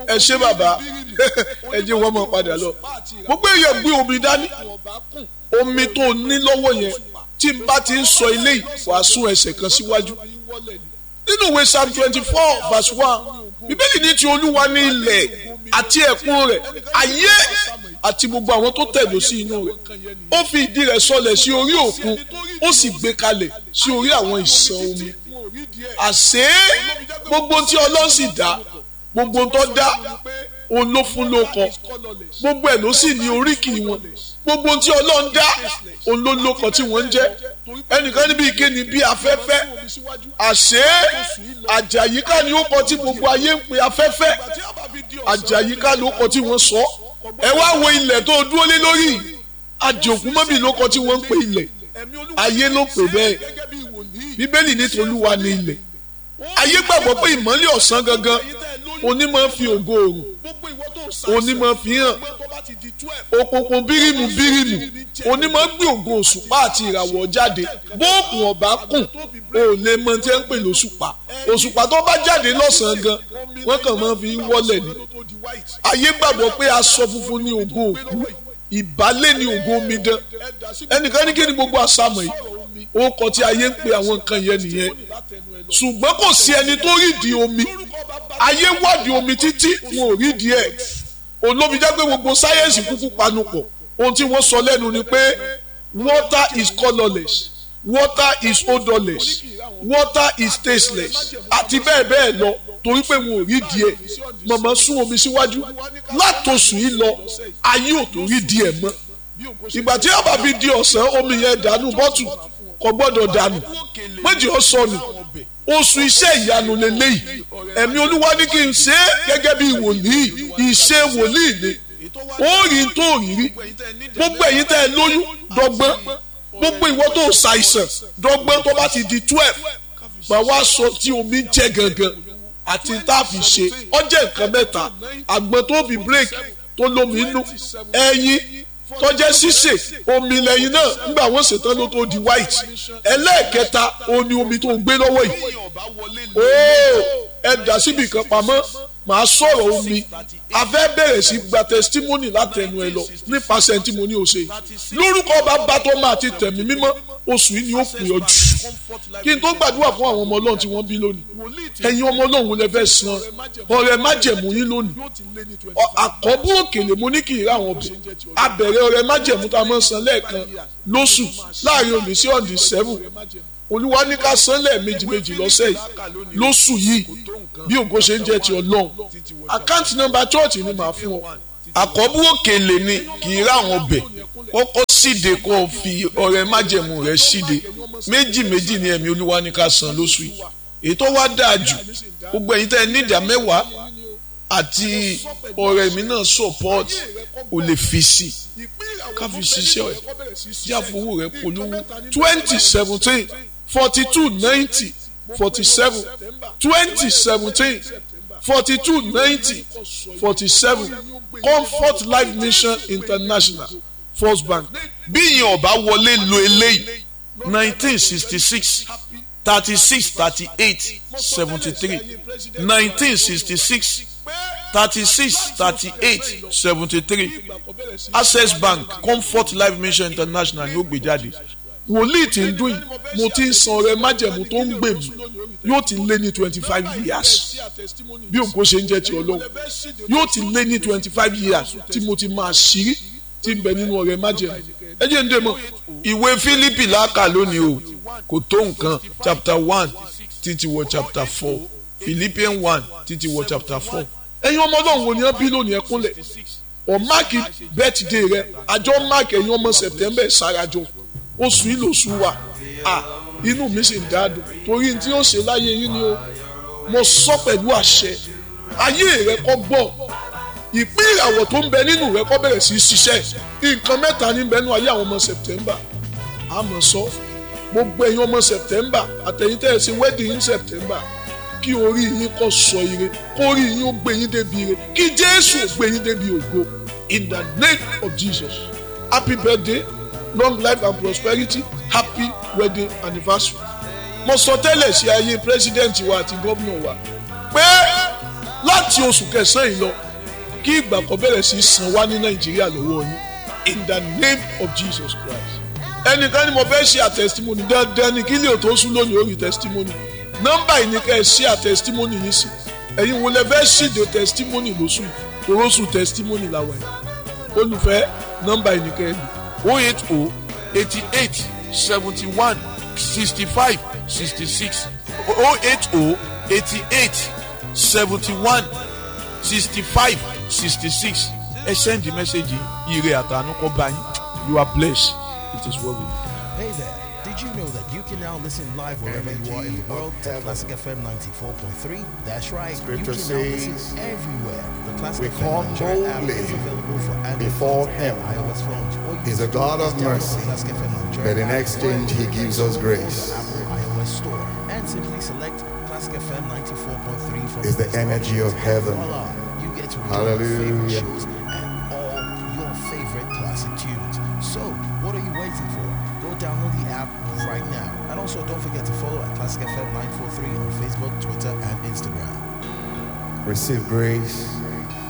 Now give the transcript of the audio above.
ẹ ṣé bàbá ẹ jẹ́ wọ́n mọ̀ padà lọ gbogbo èèyàn gbé omi dání omi tó ní lọ́wọ́ yẹn tí n bá ti ń sọ ilé yìí wàá sún ẹsẹ̀ kan síwájú nínú ìwé psalm twenty four verse one bíbélì ní ti olúwa ní ilẹ̀ àti ẹ̀kún rẹ̀ ayé àti gbogbo àwọn tó tẹ̀dó sí inú rẹ̀ ó fi ìdí rẹ̀ sọlẹ̀ sí orí òkun ó sì gbé kalẹ̀ sí orí àwọn ìsàn omi àṣé gbogbo tí ọlọ́run sì dá gbogbo tó dá òun ló fún lóko gbogbo ẹ̀ ló sì ní oríkì wọn gbogbo tí ọlọ́run dá òun ló lóko tí wọ́n ń jẹ́ ẹnìkan níbi ìkéni bí afẹ́fẹ́ àṣé àjàyíká ni ó kọ tí gbogbo ayé ń pe afẹ́fẹ́ àjàyíká ló kọ tí wọ́n sọ ẹ wá wo ilẹ̀ tó dúró lé lórí àjòkú mọ́bì ló kọ tí wọ́n ń pe ilẹ̀ ayé ló pè bẹ́ẹ̀ bíbélì ní tolúwa ní ilẹ̀ ayé gbàgbọ́ pé ìmọ́lẹ̀ ọ̀sán gangan onímọ̀ fi ògo òrùn onímọ̀ fi hàn òkùnkùn bírímù bírímù onímọ̀ gbé ògo òṣùpá àti ìràwọ̀ jáde bóòkùn ọ̀bá kùn ò lè mọ tí ẹ ń pè lóṣùpá òṣùpá tó bá jáde lọ́sàn-án gan wọ́n kàn máa fi wọ́lẹ̀ ni ayé gbàgbọ́ pé aṣọ funfun ní ògo òkú ìbálẹ̀ ní ògo omidan ẹnìkan ní kí ni gbogbo àṣàmọ̀ yìí ó kọ tí ayé ń pe àwọn nǹkan yẹn nìyẹn ṣùgbọ́n kò sí ẹni tó rídìí omi ayé wádìí omi títí wọn ò rídìí ẹ̀ olómi jẹ́ pé gbogbo sáyẹ́ǹsì kúkú panupọ̀ ohun tí wọ́n sọ lẹ́nu ni pé water is colourless water is odourless water is tasteless àti bẹ́ẹ̀ bẹ́ẹ̀ lọ torí pé wọn ò rídìí ẹ̀ mọ̀mọ́ sún omi síwájú látòsùn yìí lọ ayé ò tó rídìí ẹ̀ mọ́ ìgbà tí ọba fi di ọ̀sán omi yẹn dànù bọ́tù kò gbọ́dọ̀ dànù méjì ó sọnù oṣù iṣẹ́ ìyanu lélẹ́yìí ẹ̀mí olúwa ní kí n ṣe é gẹ́gẹ́ bí wòlíì ìṣe wòlíì ni ó rí tó rí rí gbogbo ẹ̀yin tẹ́ ẹ lóyún dọ́gbọ́n gbogbo ìwọ tó ṣàìsàn dọ́gbọ́n tó bá ti di twelve mà wá sọ tí omi jẹ́ gangan àti tá a fi ṣe ọjẹ́ nǹkan mẹ́ta àgbọn tó fi break tó lómi inú ẹyin tọ́jẹ́ ṣíṣe omi lẹ́yìn náà nígbà wọ́n ṣetán ló tó di white ẹlẹ́ẹ̀kẹta òní omi tó ń gbé lọ́wọ́ yìí ooo ẹ dà síbi kan pamọ́ màá sọ̀rọ̀ omi a fẹ́ bẹ̀rẹ̀ sí gba testimony látẹnu ẹ lọ nípasẹ̀ tí mo ní o ṣe lórúkọ bàbá tó máa ti tẹ̀mí mímọ́ oṣù yìí ni ó pè ọ jù kí n tó gbàdúrà fún àwọn ọmọ ọlọ́run tí wọ́n bí lónìí ẹ̀yin ọmọ ọlọ́run lè fẹ́ san ọrẹ májẹ̀mú yín lónìí àkọ́bù òkèlè mo ní kì í rà àwọn ọbẹ̀ abẹ̀rẹ̀ ọrẹ májẹ̀mú tá a máa san lẹ́ẹ̀kan lóṣù láàrin òní sí ọ̀dì sẹ́fù olúwa ní ká san lẹ́ẹ̀mejì méjì lọ́sẹ̀ yìí lóṣù yìí bí ògo ṣe ń jẹ́ ti ọlọ́run àkáǹtì nọ́mbà chọ́ọ̀chì ni màá fún ọ àkọ́bù òkèlè ni kì í rà àwọn ọbẹ̀ kọ́kọ́ síde kó o fi ọrẹ májẹ̀mú rẹ síde méjì méjì ni ẹ̀mí olúwa ní ká san lóṣù yìí èyí tó wá dáa jù gbogbo ẹ̀yin tẹ́ ẹ ní ìdá mẹ́wàá àti ọ̀rẹ́ mi náà support o lè fi sí ká fi ṣiṣẹ́ ẹ̀ yàfowó rẹ̀ polówó twenty seventeen forty two ninety forty seven twenty seventeen forty two ninety forty seven comfort life mission international first bank bí ìyẹn ọba wọlé lo eléyìí nineteen sixty six thirty six thirty eight seventy three nineteen sixty six thirty six thirty eight seventy three access bank comfort life mission international ni ó gbé jáde wòlíì tí ń dún yìí mo ti ń san ọrẹ májẹ̀mú tó ń gbè mí yóò ti lé ní twenty five years bí òǹkó ṣe ń jẹ́ ti ọlọ́run yóò ti lé ní twenty five years tí mo ti máa ṣírí tí ń bẹ nínú ọrẹ májẹ̀mú ẹ jẹ́ ń dè mọ́ ìwé Fílípì láàkà lónìí o kò tó nǹkan chapter one títí wọ chapter four Philippians one títí wọ chapter four ẹ̀yin ọmọ ọlọ́run wo ni wọ́n bí lónìí ẹkúnlẹ̀ ọ̀ máàkì bẹ́tìdé rẹ àjọ máàkì ẹ̀yin ọmọ sẹ̀tẹ́mbẹ̀ ṣàràjọ oṣù yìí lóṣù wa à inú mi sì ń dáadùn torí tí ó ṣe láyé yín ni ó mo sọ pẹ̀lú àṣẹ ayé rẹ kọ́ gbọ́ ìpín ìràwọ̀ tó ń bẹ nínú rẹ kọ́ bẹ̀rẹ̀ sí í ṣiṣẹ́ nǹkan mẹ́ta ní bẹ́nu ayé àwọn ọmọ sẹ̀tẹ́mbà àmọ́ sọ gbogbo ẹ̀yin ọmọ sẹ̀tẹ́mbà àtẹ̀yìntẹ̀ ẹ̀ sí wedding in sẹ̀tẹ́mbà kí orí yín kó sọ ire kó orí yín ó gbé yín débi ire kí jésù ó gbé yín débi ògo in the name of jesus happy birthday long life and prosperity happy wedding anniversary mo sọ tẹ́lẹ̀ sí ayé pírẹsidẹ́ǹtì wa àti gómìnà wa pé láti oṣù kẹsàn-án yìí lọ kí ìgbà kan bẹ̀rẹ̀ sí í san wá ní nàìjíríà lọ́wọ́ yín in the name of jesus christ ẹnìkan ni mo fẹ́ ṣe àtẹ̀sítímọ́nì dandan ni kí lè tó sún lónìí orí tẹ̀sítímọ́nì nọ́mbà yìí ni ká ẹ ṣe àtẹ̀sítímọ́nì yìí sí ẹ̀yin wo lẹ fẹ́ ṣèdè tẹ̀sítímọ́nì lóṣù yìí toróṣù tẹ̀sítímọ́nì làwọn ẹ̀ olùfẹ́ nọ́mbà yìí ni ká ẹ lò oh eight oh eighty eight seventy one sixty five sixty six oh eight oh eighty eight seventy one sixty five sixty six ẹ send the message ire àtànú kọ bá yín you are blessed it is well with you. Hey there. Did you know that you can now listen live wherever you are in the world to Classic FM 94.3? That's right. Scripture you can now listen says, everywhere. The Classic "We FM come Nigeria app boldly is available for Android before phones and Him. iOS phones. Or you He's a can God of just download the mercy, Classic FM Nigeria but in app exchange or He you can gives us download grace. the Apple iOS store and simply select Classic FM 94.3 from Is the Play Store. energy of heaven. Voila. You get to enjoy your favorite Hallelujah. shows and all your favorite classic tunes. So, what are you waiting for? Go download the app right now. And also, don't forget to follow at Classic FM 943 on Facebook, Twitter, and Instagram. Receive grace